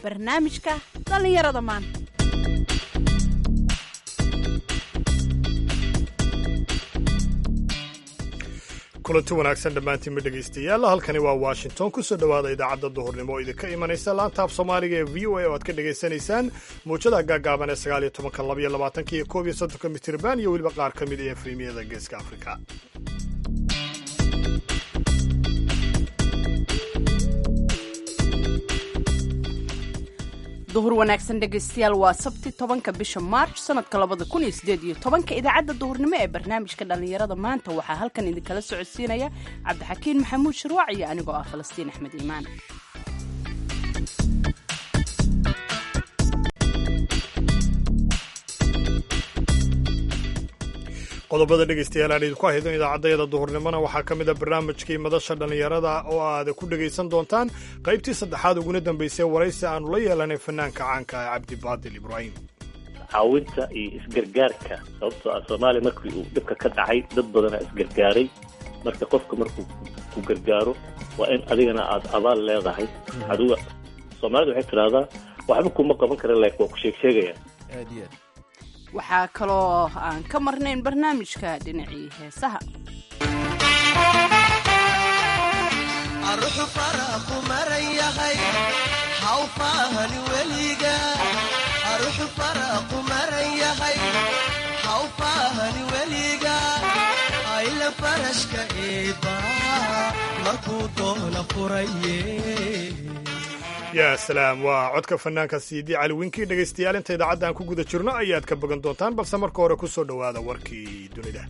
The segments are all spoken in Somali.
barnaamijka dhallinyarada maanta kulanti wanaagsan dhammaantiinma dhegaystayaal halkani waa washington kusoo dhowaada idaacadda duhurnimo oo idinka imanaysa laanta af soomaaliga ee v o a oo aad ka dhagaysanaysaan muujada gaagaaban ee sagaal iyo tobanka labaiyo labaatanka iyo koob iyo soddonka mitirban iyo weliba qaar ka mid ee efrimiyada geeska afrika duhur wanaagsan dhegaystayaal waa sabti tobanka bisha maarch sanadka labada kun iyo sideed iyo tobanka idaacadda duhurnimo ee barnaamijka dhallinyarada maanta waxaa halkan idinkala socodsiinaya cabdixakiin maxamuud shirwaac iyo anigoo ah falastiin axmed iimaan qodobada dhegaystayaal aan idinku ahaydo idaacaddayada duhurnimona waxaa ka mid a barnaamijkii madasha dhallinyarada oo aad ku dhegaysan doontaan qaybtii saddexaad uguna dambaysay waraysi aanu la yeelanay fanaanka caanka ah cabdibaadil ibraahim caawinta iyo isgargaarka sababtoo ah soomaaliya markii uu dhibka ka dhacay dad badanaa isgargaaray marka qofka markuu ku gargaaro waa in adigana aad abaal leedahay adiga soomaalida waxay tidhahdaa waxba kuma qaban kara laakiin waa ku sheegsheegaya waxaa kaloo aan ka marnayn barnaamijka dhinacii heesaha aruxu faraqu maran yahay haw faahani weliga aruxu faraqu maran yahay haw faahani weliga ayla farashka eeba markuu doona furaye yaa salaam waa codka fanaanka siidii cali winkii dhegaystayaal inta idaacadda aan ku guda jirno ayaad ka bogan doontaan balse marka hore ku soo dhowaada warkii dunida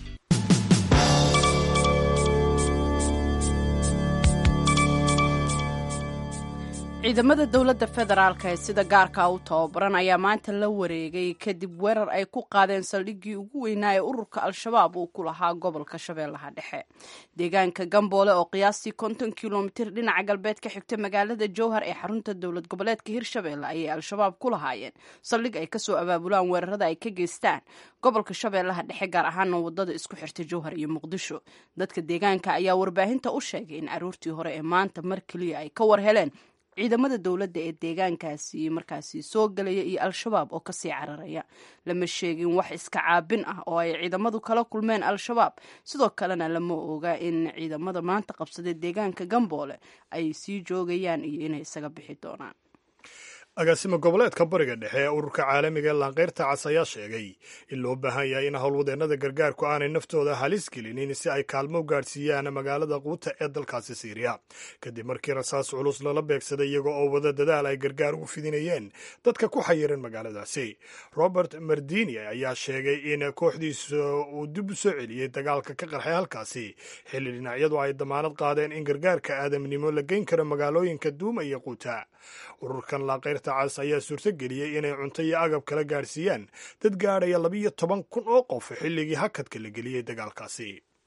ciidamada dowladda federaalk ee sida gaarka u tababaran ayaa maanta la wareegay kadib weerar ay ku qaadeen saldhiggii ugu weynaa ee ururka al-shabaab uu ku lahaa gobolka shabeellaha dhexe deegaanka gamboole oo qiyaastii konton kilomitir dhinaca galbeed ka xigta magaalada jowhar ee xarunta dowlad goboleedka hirshabeelle ayay al-shabaab ku lahaayeen saldhig ay kasoo abaabulaan weerarada ay ka geystaan gobolka shabeellaha dhexe gaar ahaana wadada isku xirta jowhar iyo muqdisho dadka deegaanka ayaa warbaahinta u sheegay in aroortii hore ee maanta mar keliya ay ka war heleen ciidamada dowladda ee deegaankaasi markaasi soo galaya iyo al-shabaab oo kasii cararaya lama sheegin wax iska caabin ah oo ay ciidamadu kala kulmeen al-shabaab sidoo kalena lama oga in ciidamada maanta qabsaday deegaanka gamboole ay sii joogayaan iyo inay isaga bixi doonaan agaasimo goboleedka bariga dhexe ee ururka caalamiga ee laanqeyrta cas ayaa sheegay in loo baahan yahay in howlwadeennada gargaarku aanay naftooda halis gelinin si ay kaalmo gaadhsiiyaan magaalada quuta ee dalkaasi siiriya kadib markii rasaas culus lala beegsaday iyaga oo wada dadaal ay gargaar ugu fidinayeen dadka ku xayiran magaaladaasi robert mardini ayaa sheegay in kooxdiisa uu dib u soo celiyey dagaalka ka qarxay halkaasi xilli dhinacyadu ay damaanad qaadeen in gargaarka aadamnimo la geyn karo magaalooyinka duuma iyo quuta ururkan laanqeyrta cas ayaa suurtogeliyey inay cunto iyo agab kala gaadhsiiyaan dad gaadhaya labiiyo toban kun oo qof xilligii hakadka la geliyey dagaalkaasi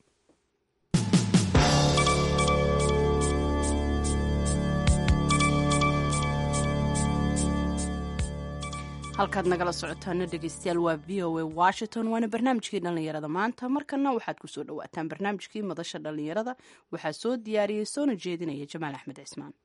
halkaad nagala socotaana dhegeystayaal waa v o a washington waana barnaamijkii dhallinyarada maanta markana waxaad kusoo dhawaataan barnaamijkii madasha dhallinyarada waxaa soo diyaariyey soona jeedinaya jamaal axmed cismaan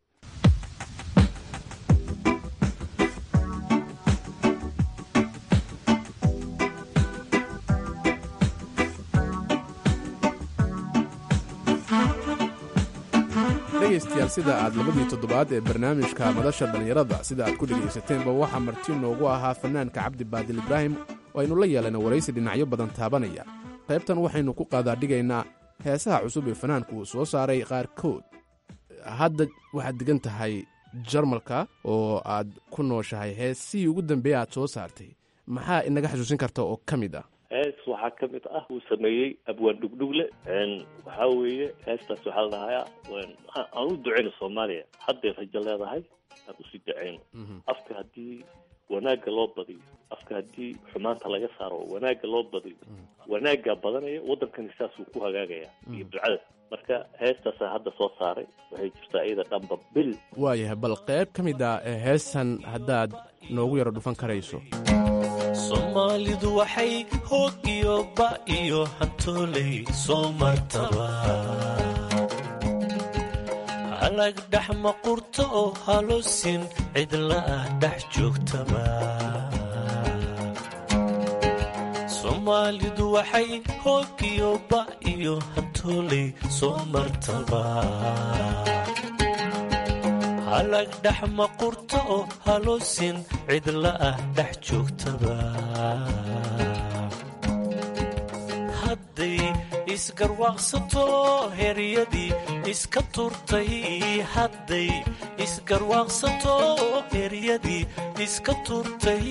dhegaystayaal sida aad labadii toddobaad ee barnaamijka madasha dhallinyarada sida aad ku dhegaysateenba waxaa marti noogu ahaa fanaanka cabdi baadil ibraahim oo aynu la yeelana waraysi dhinacyo badan taabanaya qaybtan waxaynu ku qaadaadhigaynaa heesaha cusub ee fanaanku uu soo saaray qaarkood hadda waxaad degan tahay jarmalka oo aad ku nooshahay heesihii ugu dambeeya aad soo saartay maxaa inaga xasuusin karta oo ka mid ah hees waxaa ka mid ah uu sameeyey abwaan dhugdhugle waxaa weeye heestaas waxaa la dhahayaa aan u duceyno soomaaliya hadday rajo leedahay aan usii duceyno afka haddii wanaagga loo badiyo afka haddii xumaanta laga saaro wanaagga loo badiyo wanaaggaa badanaya waddankani saasuu ku hagaagayaa iyo ducada marka heestaasaa hadda soo saaray waxay jirtaa iyada dhanba bil waayahay bal qayb ka mid a heestan haddaad noogu yaro dhufan karayso soomaalidu waxay hoog iyo ba iyo hantooley soo martaba halag dhex maqurto oo halosin cidla ah dhex joogtaba soomaalidu waxay hoogiyo ba iyo hantooley soo martaba halag dhex maqurto oo halosin cidla ah dhex joogtaba hadday isgarwaaqsato heryadii iska turtay hadday isgarwaaqsato heryadii iska turtay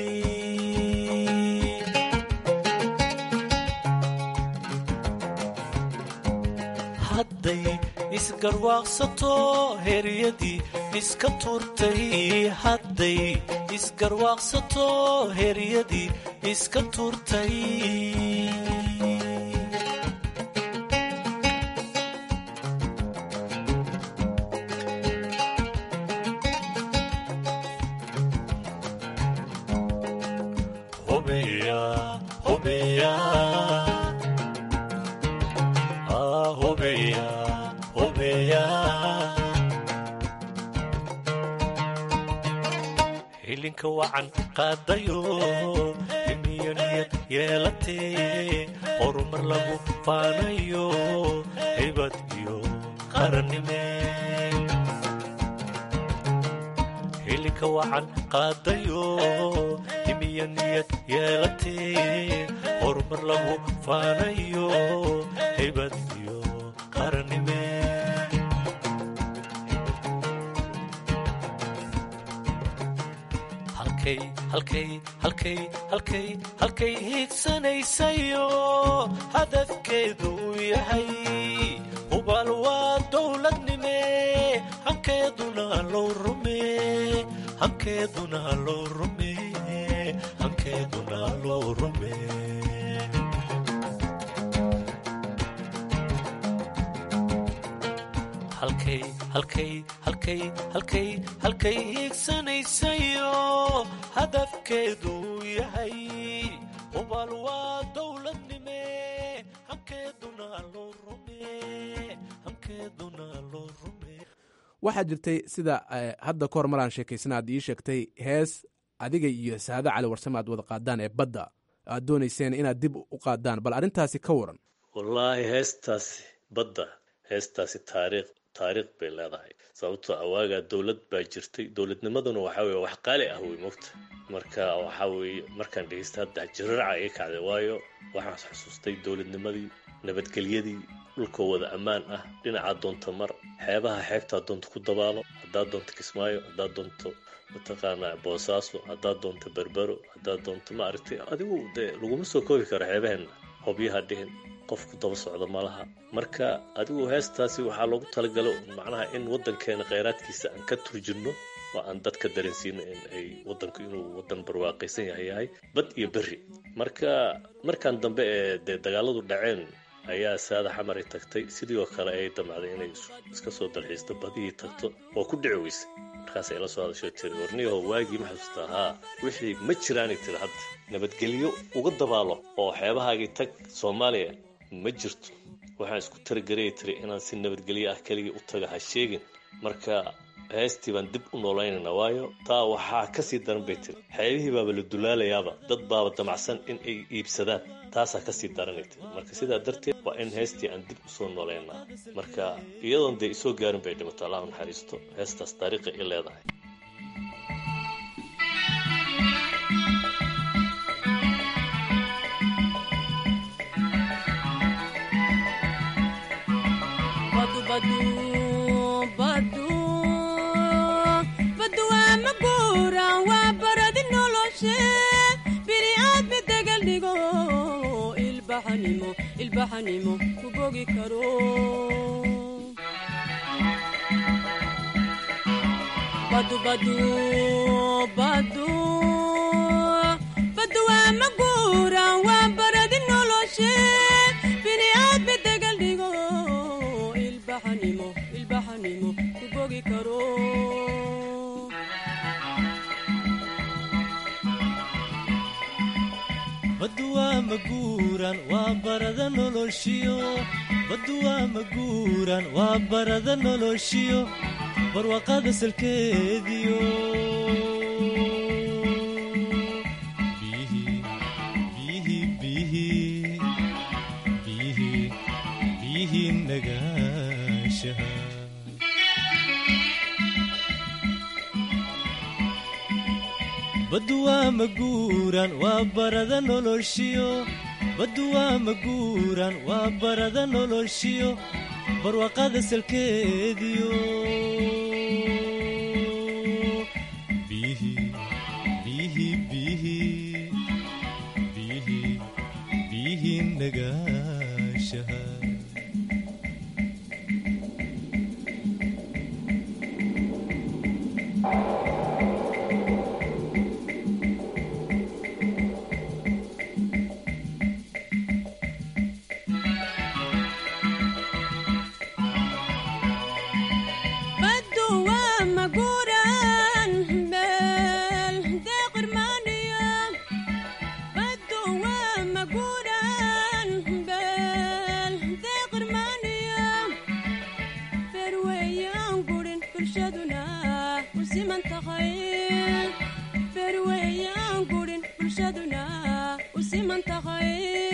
hadday isgarwaaqsato heryadii iska turtay hadday isgarwaaqsato heryadii iska turtay hubiya hubiya ah hubiya hubiya hilinka wacan qaadayo imiyo niyad yeelatee horumar lagu faanayo hibad iyo qarannime hilinka wacan qaadayo imiyo niyad yeelatee horumar lagu faanayo hibad iyo qarannime halkay halkay halkay halkay halkay hiigsanaysayo hadafkeedu uu yahay hubaal waa dowladnime hankeeduna loo rume hankeeduna loo rume hankeeduna loo rume halkay halkay halkay halkay halkay hiigsanaysayo hadafkeedu uu yahay hubaal waa dowladnime hankeeduna loo rume hankeeduna loo rume waxaa jirtay sida eh, hadda ka hor maraan sheekaysana aad ii sheegtay hees adiga iyo saade cali warsame aad wada qaadaan ee badda aad doonayseen inaad dib u qaadaan bal arrintaasi ka waran wallaahi heestaasi badda heestaasi taariikh taariikh bay leedahay sababtoo awaagaa dowlad baa jirtay dowladnimaduna waxaa weye wax qaali ah wey mogta marka waxaa weeye markaan dhegeysta hadda jiraraca iga kacday waayo waxaan xusuustay dowladnimadii nabadgelyadii dhulkoo wada ammaan ah dhinacaa doonta mar xeebaha xeebtaa doonta ku dabaalo haddaad doonto kismaayo haddaad doonto mataqaanaa boosaaso haddaad doonto berbero haddaad doonto ma aragtay adigu dee laguma soo koobi karo xeebaheenna hobyaha dhihin qofku daba socdo malaha marka adigu heestaasi waxaa loogu talagalo macnaha in waddankeena kheyraadkiisa aan ka turjirno oo aan dadka dareensiino in ay waddanku inuu waddan barwaaqaysan yahay yahay bad iyo berri marka markan dambe ee dee dagaaladu dhaceen ayaa saada xamar ay tagtay sidii oo kale ay damacday inay iska soo dalxiisto badihii tagto oo ku dhici weysay markaasay la soo hadashoo tiri warniyaho waagii ma xasuustaa haa wixii ma jiraanay tiri hadda nabadgelyo uga dabaalo oo xeebahaagii tag soomaaliya ma jirto waxaan isku taragaraya tiri inaan si nabadgelyo ah keligii u taga ha sheegin marka heestii baan dib u noolaynayna waayo taa waxaa kasii daran bay tiri xeebihii baaba la dulaalayaaba dad baaba damacsan in ay iibsadaan taasaa kasii daranay tiri marka sidaa darteed waa in heestii aan dib usoo noolaynaa marka iyadoon dee isoo gaarin bay dhimato allah u naxariisto heestaas taariikhi i leedahay badu badu badu badu waa maguura waa baradi noloshe bini'aadmi degal dhigo ilbaxanimo ilbaxanimo ku bogi karo badu badu badu badu waa maguura waa baradi noloshe bini'aadmi degal dhigo ilbaxanimo ilbaxanimo ku bogi karo baddu waa maguur maguuran waa barada noloshiyo baddu waa maguuran waa barada noloshiyo barwaqada salkeediyo biyihii biyihii biyihii biyihii biyihii nagaashaha baddu waa maguuran waa barada noloshiyo baddu waa maguuran waa barada noloshiyo barwaqada salkeediyo biyihii biyihii biyihii biyihii biyihii nagaashaha baddu waa maguuran meel deeqirmaaniya baddu waa maguuran meel deeqirmaaniya ferweeyaan gurin bulshaduna u siman tahay ferweeyaan gurin bulshaduna u siman tahay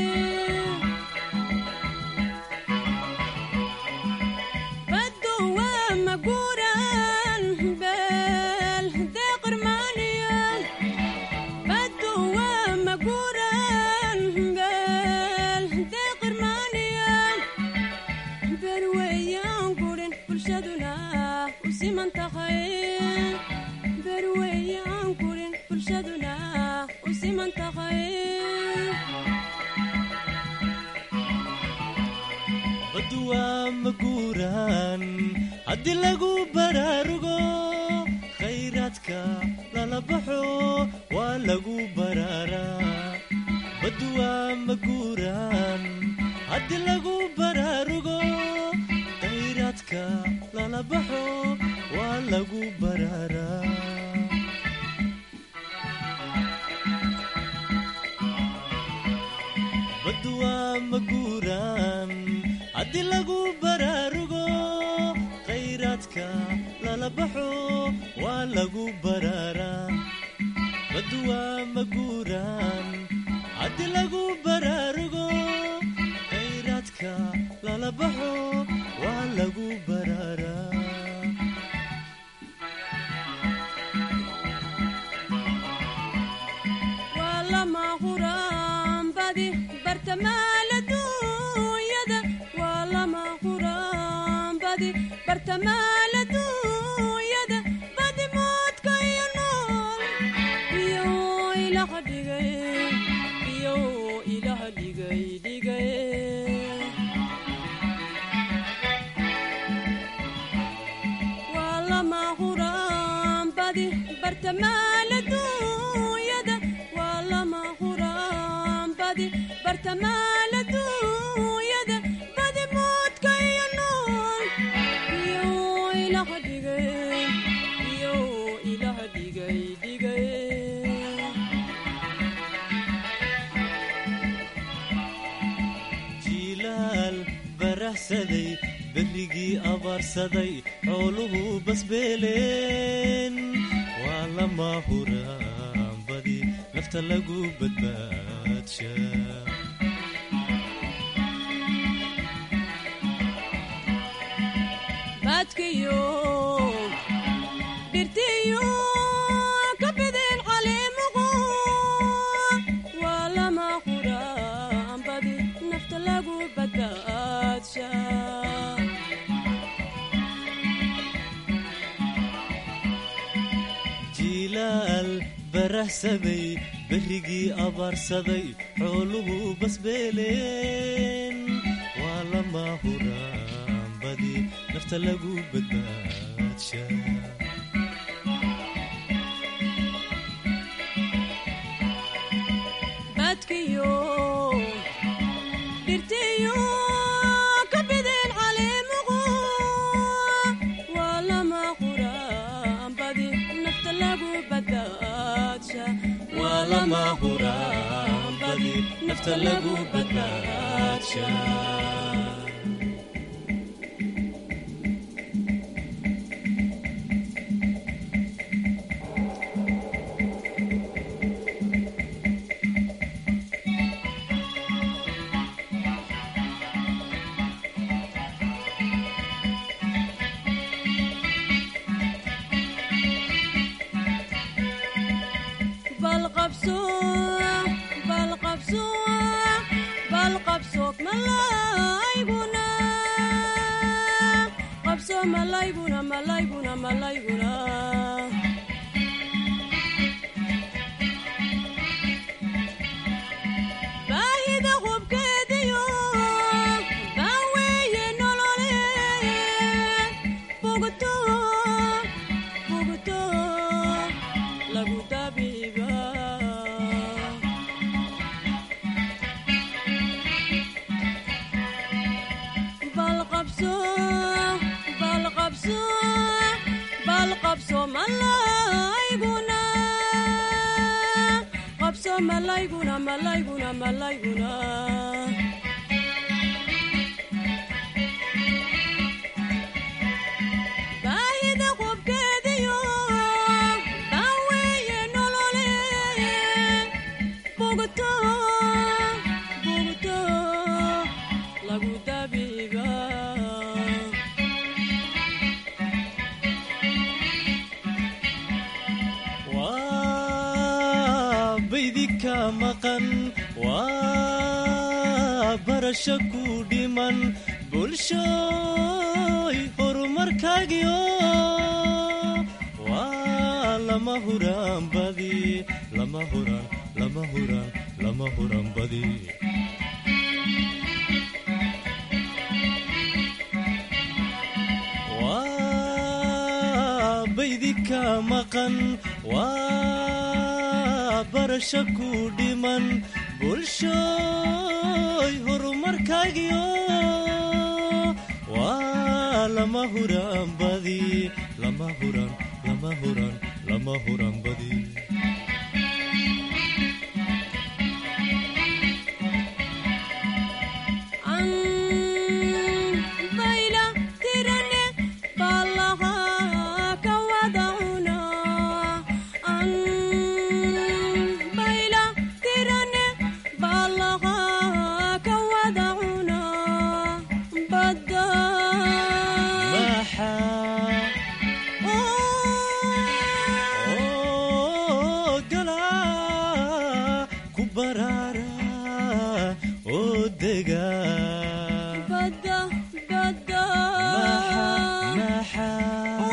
baddu waa maguuran beel deeqirmaaniya baddu waa maguuran beel deeqirmaaniya berweeyaan gurin bulshaduna u siman tahay berweeyaan gurin bulshaduna u siman tahay baddu waa maguuran haddii lagu baraarugo khayraadka lala baxo waa lagu baraaraa baddu waa maguuran haddii lagu baraarugo khayraadka lala baxo waa lagu baraaraa baddu waa maguuran haddii lagu baraarugo khayraadka lala baxo waa lagu baraaraa baddu waa maguuran haddii lagu baraarugo khayraadka lala baxo waa lagu baraaraa waa lama huraan badi bartamaal adduunyada waa lama huraan badi bartamaal adduunyada badi moodka iyo nool iyo ilaha dhigay iyo ilaha dhigay dhigay waa lama huraan badi bartamaal adduunyada waa lama huraan badi bartamaal adduunyada badi moodka iyo nool iyo ilaha dhigay iyo ilaha dhigay dhigay jiilaal barahsaday berrigii abaarsaday xooluhu basbeeleen waa lama huraan badi nafta lagu badbaadsha baadkiyo dhirtiyo ka bideen caleemuqu waa lama huraan badi nafta lagu badbaadsha jiilaal barahsaday berrigii abaarsaday xooluhu basbeeleen waa lama huraan badi nafta lagu badbaadsha baadkiyo dhirtiyo ka bideen caleemuqu waa lama huraan badi nafta lagu badbaadsha waa lama huraan badi nafta lagu badbaadshaa bal qabso bal qabso bal qabso malayguna qabso malayguna malayguna malayguna baahida qubkeediyo baaweeye nololeed bugto bugto lagu dabiiba bal qabso bal qabso bal qabso malayguna qabso malayguna malayguna malayguna baahida qubkeediyo baaweeye nololeed bugto bugto lagu dabiiba waa baydika maqan waa barasho ku dhiman bulshooy horumarkaagiyo waa lama huraan badi lama huraan lama huraan lama huraan badi waa baydika maqan waa barasho ku dhiman bulshooy horumarkaagiyo waa lama huraan badi lama huraan lama huraan lama huraan badi an bayla tirane ballaha ka wada cuna an bayla tirane ballaha ka wada cuna badda maxaa oo galaa ku baraara oo dega badda badda maxaa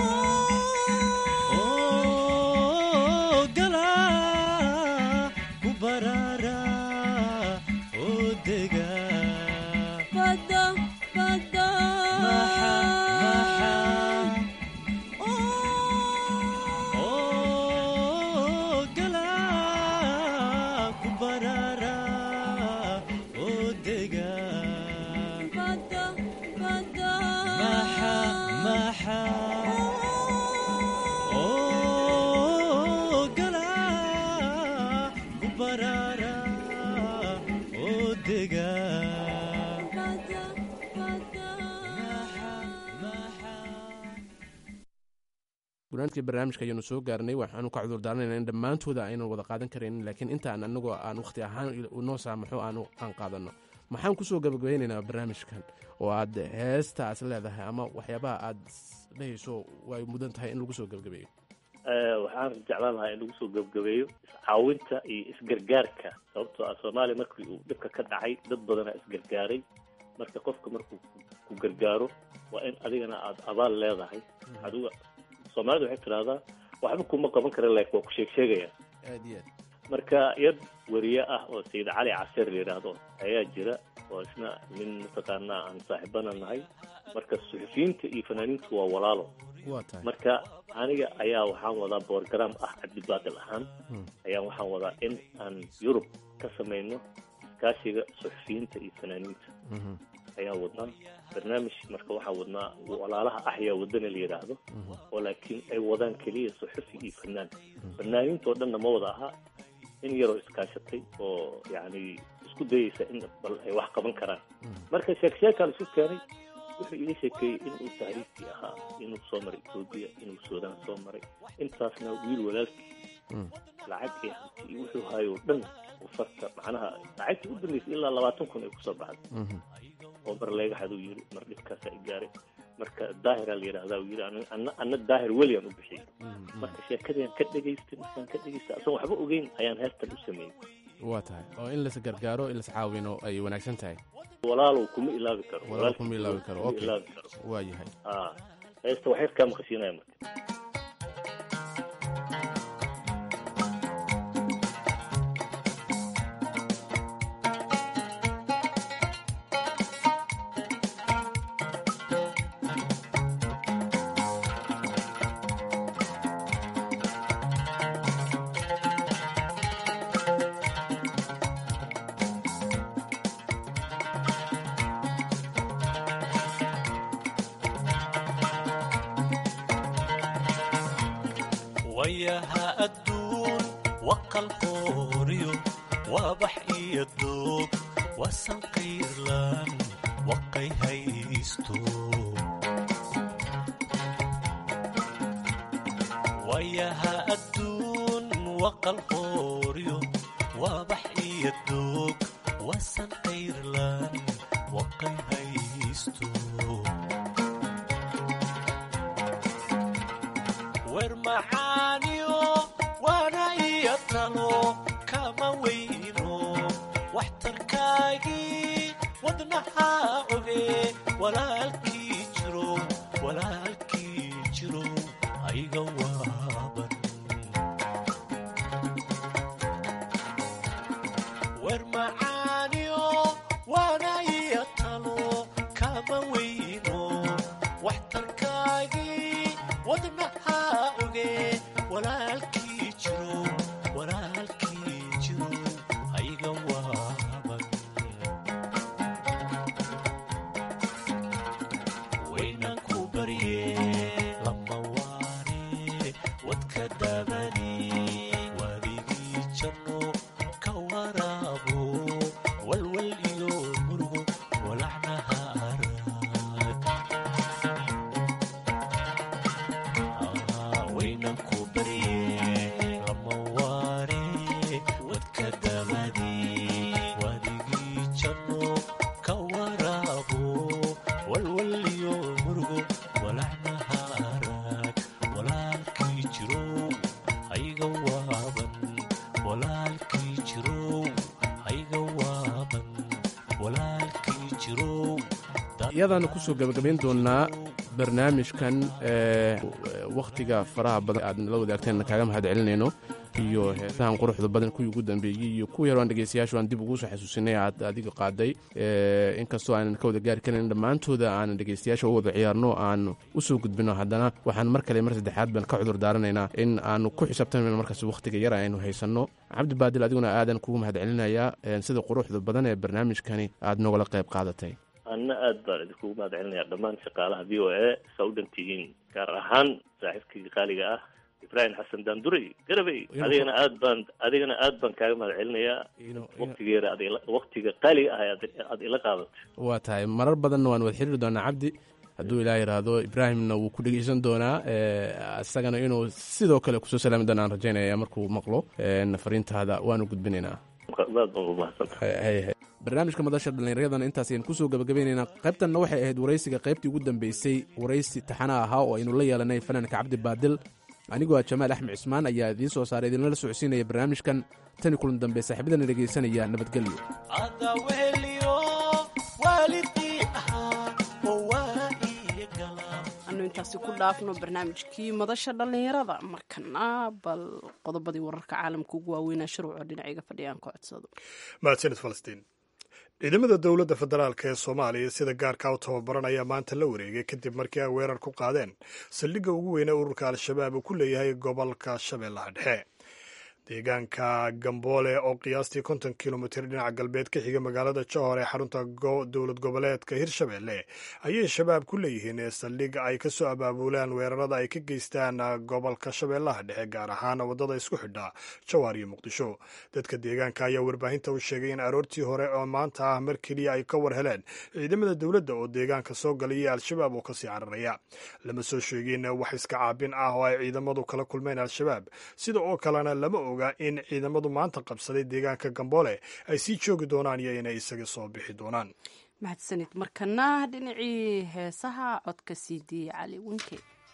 oo galaa ku baraara oo dega badda badda oo galaa ku baraara oo dega badda badda maxaa oo galaa ku baraara oo dega badda badda gunaantkii barnaamijka ayaanu soo gaarnay waxaanu ka cudur daaranayna in dhammaantooda aynan wada qaadan karaynin laakiin intaan anagoo aan wakhti ahaan noo saamaxo aan aan qaadanno maxaan kusoo gabagabeynaynaa barnaamijkan oo aad heestaas leedahay ama waxyaabaha aad dhehayso way mudan tahay in lagu soo gabagabeeyo waxaan jeclaan lahaa in lagu soo gebgabeeyo iscaawinta iyo isgargaarka sababtoo ah soomaaliya markii uu dhibka ka dhacay dad badanaa isgargaaray marka qofka markuu ku gargaaro waa in adigana aada abaal leedahay adiga soomaalida waxay tidhahdaa waxba kuma qaban kara laakiin waa ku sheeg sheegaya aad iyo aad marka yad wariye ah oo sayid cali caseer la yidhaahdo ayaa jira oo isna nin mataqaanaa aan saaxiibana nahay marka suxufiyiinta iyo fanaaniintu waa walaalo waa tahay marka aniga ayaa waxaan wadaa borgram ah cabdibaadil ahaan ayaan waxaan wadaa in aan yurub ka samayno iskaashiga suxufiyiinta iyo fanaaniinta ayaan wadnaa barnaamij marka waxaa wadnaa walaalaha axyaa wadana la yidhaahdo oo laakiin ay wadaan keliya suxufi iyo fanaan fanaaniinta oo dhanna ma wada aha in yaroo iskaashatay oo yacni isku dayeysa in bal ay wax qaban karaan marka sheek sheekaa la isu keenay wuxuu iga sheekeeyey inuu tahriibkii ahaa inuu soo maray etoobiya inuu suudaan soo maray intaasna wiil walaalkii lacag iyo hanti iyo wuxuu hayo o dhan uu farta macnaha lacagtii u dambeysay ilaa labaatan kun ay kusoo baxday oo mar leegaxaduu yiri mar dhibkaasaa i gaaray marka daahiraa la yidhahdaa uu yiri "Ana- ana ana daahir weliyan u bixiyey marka sheekadayaan ka dhegaystay markaan ka dhegaystay asan waxba ogeyn ayaan heestan u sameeyey waa tahay oo in las gargaaro in las caawino ay wanaagsan tahay walaalow kuma ilaabi karo walaal walaalkii kuma ilaawi karo kuma okay ilaabi karo waa yahay ah heesta waxay kaa maqashiinaya marka wayaha adduun waqalqooriyo waabax iyo doog wasan qiirlan waqay haysto wayaha adduun waqalqooriyo waabax iyo doog wasan qiirlan waqay haysto wer macaaniyo waana iyo talo kama weyno waxtarkaagii wadnaha oge walaalkii jiro walaalkii jiro ayga waaban wer macaaniyo waana iyo talo kama weyno waxtarkaagii wadnaha oge walaalkii jiro walaalkii jiro ayga waaban waynan ku barye lama waare wadka dabani wadigii janno ka waraabo walwal iyo murugo walacnaha arag waynan ku barye lama waare wadka dabadi wadigii janno ka waraabo walwal iyo murugo walacnaha arag walaalkii jirow hayga waaban walaalkii jirow hayga waaban walaalkii jirow iyadaanu kusoo gabagabayn doonaa barnaamijkan ee wakhtiga faraha badan aad nala wadaagteen kaaga mahad celinayno iyo heesahan quruxda badan kuwii ugu dambeeyey iyo kuwii hore aan dhegeystayaashu aan dib ugu soo xasuusinay aad adiga qaaday ee inkastoo aanan ka wada gaari karin dhammaantooda aanan dhegeystayaasha u wada ciyaarno aan u soo gudbino haddana waxaan mar kale mar saddexaad baan ka cudur daaranaynaa in aanu ku xisaabtanayno markaas wakhtiga yar aynu haysanno cabdi baadil adiguna aadan kugu mahad celinayaa ee sida quruxda badan ee barnaamijkani aad nogala qayb qaadatay anna aad baan idinkugu mahad celinaya dhammaan shaqaalaha v o a saa u dhan tihiin gaar ahaan saaxiibkayga qaaliga ah ibraahim xasan daandurey garabey Inuu- adigana aad baan adigana aad baan kaaga mahad celinayaa waktigeeda aad ila- waktiga qaaliga ah aad aad ila qaadatay waa tahay marar badanna waan wada xiriiri doonaa cabdi hadduu ilaa yidhaahdo ibraahimna wuu ku dhegeysan doonaa ee, isagana inuu sidoo kale kusoo salaami doona aan rajaynaya markuu maqlo een, fariintaada waanu gudbinaynaa aad baan ugu mahadsantahay Hay- hay- hay. barnaamijka madasha dhallinyaradan intaas ayaan kusoo gabagabaynaynaa qaybtanna waxay ahayd waraysiga qaybtii ugu dambeysay waraysi taxana ahaa oo aynu la yeelanay fanaanka cabdi baadil anigoo ah jamaal axmed cismaan ayaa idiin soo saaray idinlala socodsiinaya barnaamijkan tani kulan dambe saaxiibadana dhegeysanaya nabadgelyo ada weheliyo waalidii ahaa oo waa iyo galaa anu intaasi ku dhaafno barnaamijkii madasha dhallinyarada markana bal qodobadii wararka caalamka ugu waaweynaa shuruuco dhinaciga fadhiyaan ka codsado mahadsanid falastiin ciidamada dowladda federaalk ee soomaaliya sida gaarka u tababaran ayaa maanta la wareegay kadib markii ay weerar ku qaadeen saldhigga ugu weyne ururka al-shabaab uu ku leeyahay gobolka shabeellaha dhexe deegaanka gamboole oo qiyaastii konton kilomitir dhinaca galbeed ka xiga magaalada johor ee xarunta dowlad goboleedka hirshabelle ayay shabaab ku leeyihiin saldhig ay ka soo abaabulaan weerarada ay ka geystaan gobolka shabeellaha dhexe gaar ahaan waddada isku xidha jawaar iyo muqdisho dadka deegaanka ayaa warbaahinta u sheegay in aroortii hore oo maanta ah mar keliya ay ka war heleen ciidamada dowladda oo deegaanka soo galay iyo al-shabaab oo kasii cararaya lama soo sheegin wax iska caabin ah oo ay ciidamadu kala kulmeen al-shabaab sida oo kalena lama oga in ciidamadu maanta qabsaday deegaanka gamboole ay sii joogi doonaan iyo inay isaga soo bixi doonaan mahadsanid markana dhinacii heesaha codka sii diiyey cali winke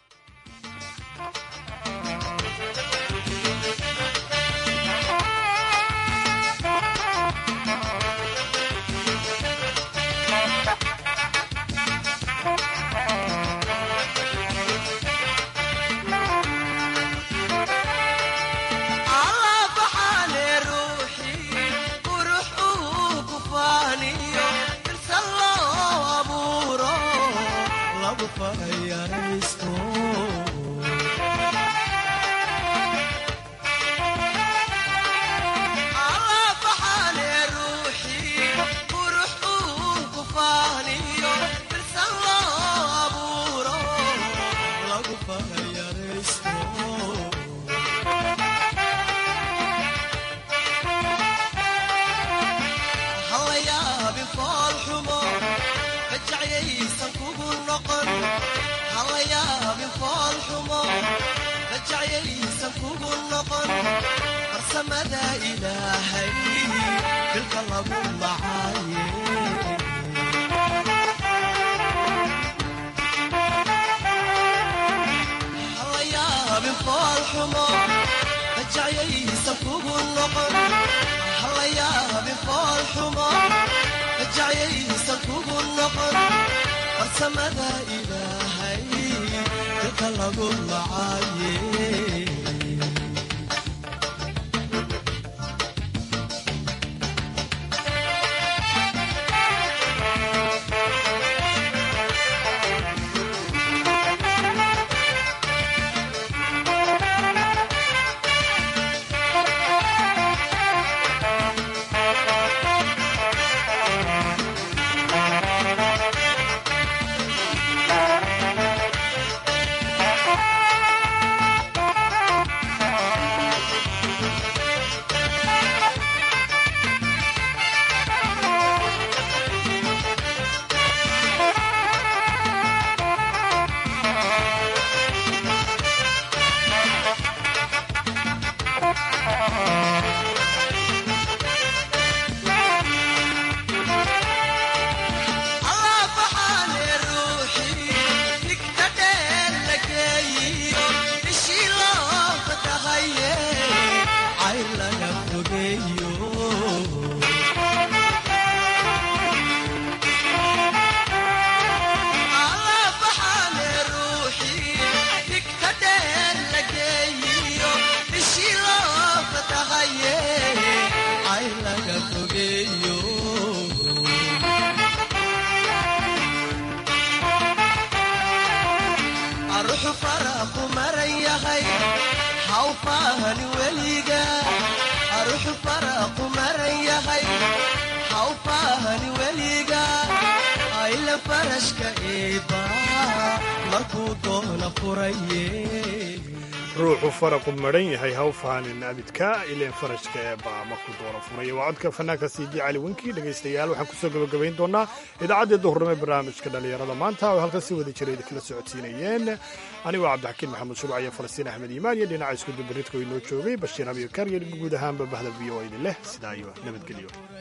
ruuxu faraqu maran yahay hawfaanin abidka ileen farashka ee baama ku doona furaya waa codka fanaanka cd cali winki dhegaystayaal waxaan kusoo gabagabayn doonaa idaacaddii duhurnimo barnaamijka dhallinyarada maanta oo halkan si wada jiray kala socodsiinayeen anigoo cabdixakiin maxamed shuruuc iyo falastiin axmed iimaan iyo dhinaca iskudubaridka oo inoo joogay bashiir abiyo karyar guud ahaanba bahda v o idin leh sidaa iyo nabadgelyo